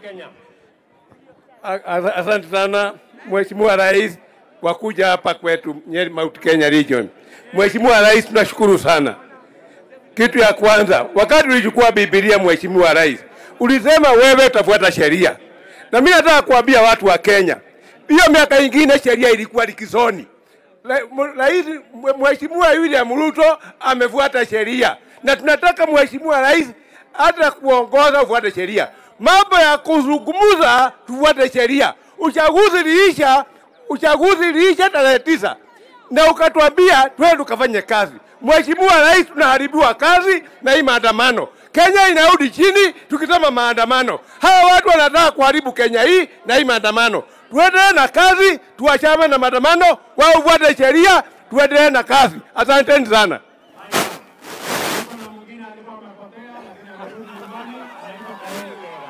Kenya. A- Asante sana Mheshimiwa Rais kwa kuja hapa kwetu Nyeri Mount Kenya Region. Mheshimiwa Rais, tunashukuru sana. Kitu ya kwanza, wakati ulichukua Biblia, Mheshimiwa Rais, ulisema wewe utafuata sheria, na mimi nataka kuambia watu wa Kenya, hiyo miaka ingine sheria ilikuwa likizoni. Ra- m- Rais m- Mheshimiwa William Ruto amefuata sheria, na tunataka Mheshimiwa Rais hata kuongoza ufuate sheria. Mambo ya kuzungumza, tufuate sheria. Uchaguzi liisha, uchaguzi liisha tarehe tisa na ukatuambia twende tukafanye kazi. Mheshimiwa Rais, tunaharibiwa kazi na hii maandamano. Kenya inarudi chini tukisema maandamano. Hawa watu wanataka kuharibu Kenya hii na hii maandamano. Tuendelee na kazi, tuachane na maandamano, wao ufuate sheria, tuendelee na kazi. Asanteni sana. Kuna mwingine alikuwa amepotea lakini amerudi nyumbani, anaitwa Kael Kera.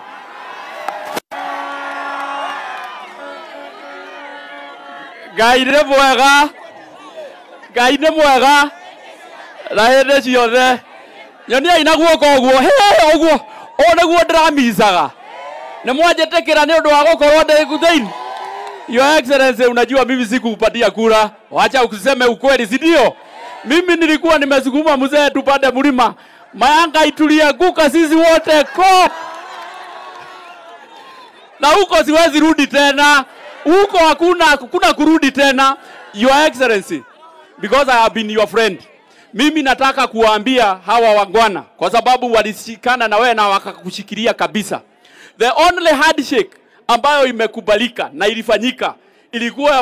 ngai nĩ mwega ngai nĩ mwega na hĩndĩ ciothe nyoniai na guoko ũguo hĩ ũguo ũũ nĩguo ndĩramicaga nĩ mwanjĩtĩkĩra nĩ ũndũ wa gũkorwo ndĩ thĩinĩ Your Excellency, unajua mimi sikukupatia kura, wacha useme ukweli, si ndio? Mimi nilikuwa nimesukuma mzee tupande mlima, mayanga itulianguka sisi wote ko na huko siwezi rudi tena, huko hakuna hakuna kurudi tena. Your Excellency, because I have been your friend, mimi nataka kuwaambia hawa wangwana, kwa sababu walishikana na wewe na wakakushikilia kabisa. The only handshake ambayo imekubalika na ilifanyika ilikuwa